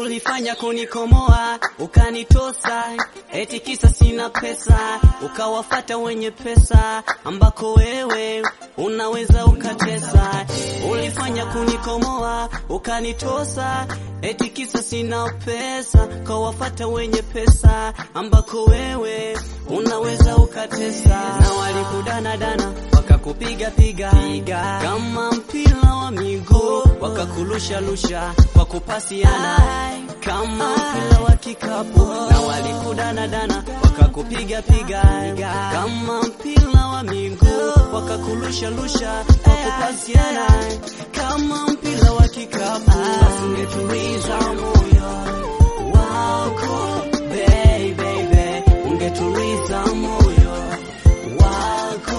ulifanya kunikomoa, ukanitosa eti kisa sina pesa, ukawafata wenye pesa ambako wewe unaweza ukatesa. Ulifanya kunikomoa, ukanitosa eti kisa sina pesa, ukawafata wenye pesa ambako wewe unaweza ukatesa, na walikudana dana wakakupiga piga piga kama mpira wa miguu, wakakulusha lusha kwa kupasiana kama mpira wa kikapu, na walikudana dana wakakupiga piga kama mpira wa miguu, wakakulusha lusha kwa kupasiana kama mpira wa kikapu. Ungetuliza moyo wako baby, baby, ungetuliza moyo wako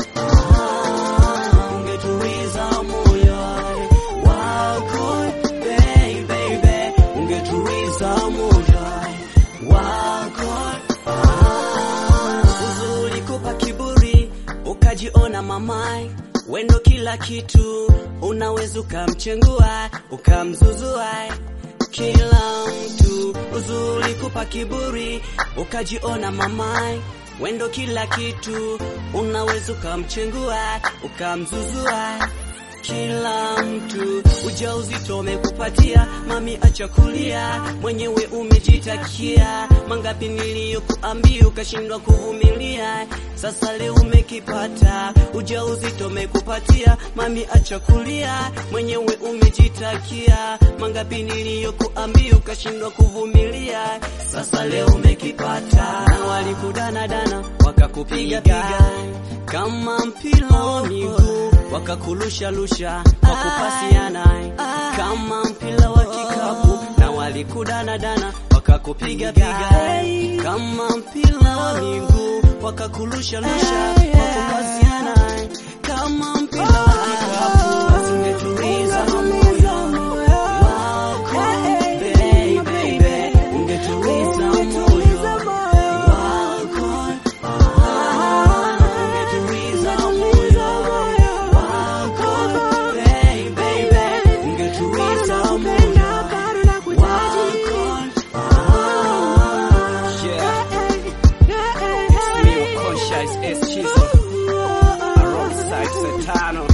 ah, ungetuliza moyo wako baby, baby, ungetuliza moyo wako ah, uzuri kupa kiburi ukajiona mamai wendo kila kitu unaweza ukamchengua ukamzuzua kila mtu uzuri kupa kiburi ukajiona mamai wendo kila kitu unaweza ukamchengua ukamzuzua kila mtu ujauzito umekupatia mami, acha kulia, mwenyewe umejitakia. Mangapi niliyokuambia ukashindwa kuvumilia, sasa leo umekipata. Ujauzito umekupatia mami, acha kulia, mwenyewe umejitakia. Mangapi niliyokuambia ukashindwa kuvumilia, sasa leo umekipata. Na walikudana dana wakakupiga piga kama mpira wa miguu wakakulusha lusha kwa kupasiana kama mpira wa kikapu, na walikudana dana wakakupiga piga kama mpira wa miguu wakakulusha lusha kwa kupasiana kama mpira wa kikapu. Basi ungetuliza moyo wako baby, baby, ungetuliza moyo wako ah, ungetuliza moyo wako baby, baby, ungetuliza moyo wako ah, yeah. It's me, Conscious S. Chisel, alongside Satano.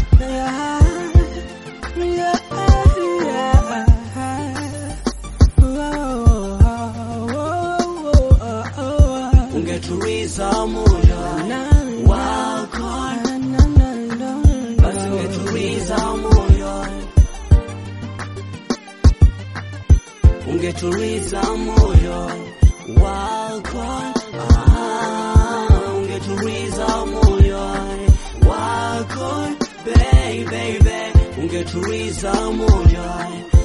Ungetuliza moyo wako, basi ungetuliza moyo, ungetuliza moyo wako, ah, ungetuliza moyo wako, baby, baby, ungetuliza moyo